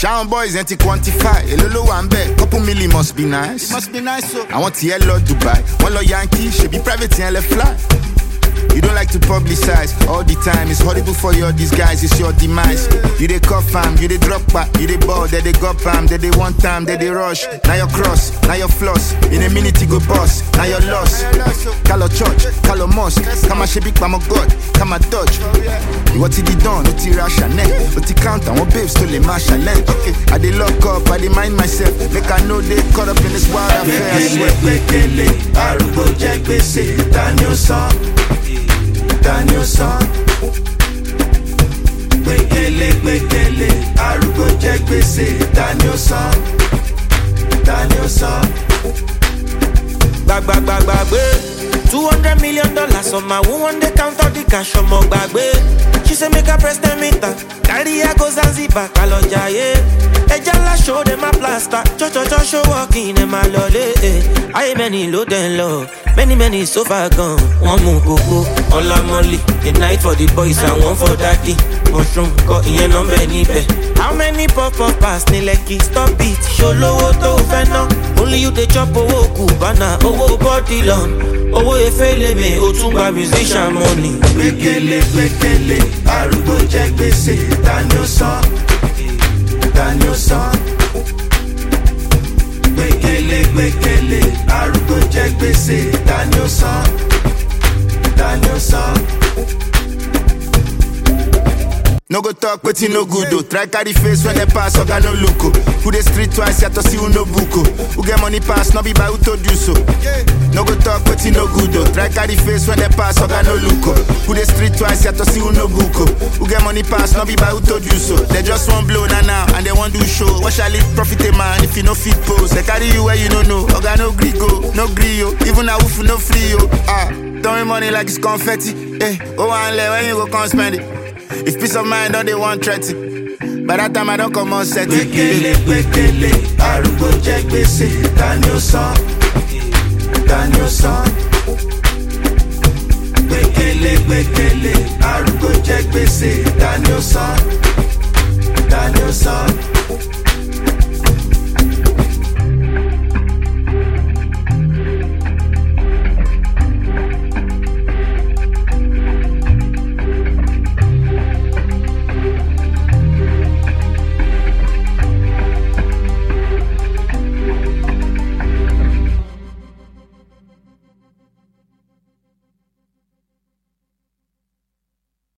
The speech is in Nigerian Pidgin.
ṣáwọn boys yẹn ti quantify èló ló wà ń bẹ̀ couple million must be nice. It must be nice o. àwọn tiẹ̀ lọ dubai wọ́n lọ yankee ṣèbí private yẹn lẹ fly. You don't like to publicize all the time. It's horrible for your disguise, it's your demise. You they cuff fam, you they drop back, you they ball, they they go pam, they they one time, they they rush. Now your cross, now your floss. In a minute you go boss, now your loss. Call church, call mosque, come a shebik pa God, come a dodge. What did he done? What he rush and What he count and what babes to the marshal Okay, I they lock up, I they mind myself. Make I know they caught up in this wild affair. I swear. gbẹkẹlé arúgbó jẹ gbèsè tani ó san tani ó san gbẹkẹlé gbẹkẹlé arúgbó jẹ gbèsè tani ó san tani ó san. gbàgbàgbàgbàgbé two hundred million dollars on my one one day count all the cash ọmọ gbàgbé she say make i press ten meter carry her go zanzibar kalọ jayé ẹja ńlá show dem a plaster chọchọchọ show working dem a lọlé eh. ayé mẹ́ni ló dẹ̀ ń lọ many many so far gan wọ́n mú kókó ọlámọ́lì a night for the boys and one for daddy mushroom kọ ìyẹn nọ́mbẹ̀ níbẹ̀. how many pop up pass ní lẹ́kì stop it ṣolówó tó fẹ́ ná only you dey chop owó kùbánà owó bọ́dì lọ́n owó efélèmé o tún gba musician money. gbẹkẹlé gbẹkẹlé arúgbó jẹ gbèsè tani ó san tani ó san. gbẹkẹlé gbẹkẹlé arúgbó jẹ gbèsè tani ó san tani ó san. No go talk wetin no good oh. Try carry face when they pass, oga no look oh. Who dey street twice, yet to see who no book oh. Who get money pass, no be by who told you so. No go talk wetin no good oh. Try carry face when they pass, oga no look oh. Who dey street twice, yet to see who no book oh. Who get money pass, no be by who told you so. They just want blow na now and they want do show. What shall it profit a man if you no fit pose? They carry you where you no know. Oga no gree go, no gree yo. Even a woof no free yo. Ah, throwing money like it's confetti. Eh, oh one leg when you go come spend it. If peace of mind don't they want threaten By that time I don't come on set gbẹkẹlé gbẹkẹlé arúgbó jẹ gbèsè tani ó san tani ó san. gbẹkẹlé gbẹkẹlé arúgbó jẹ gbèsè tani ó san tani ó san.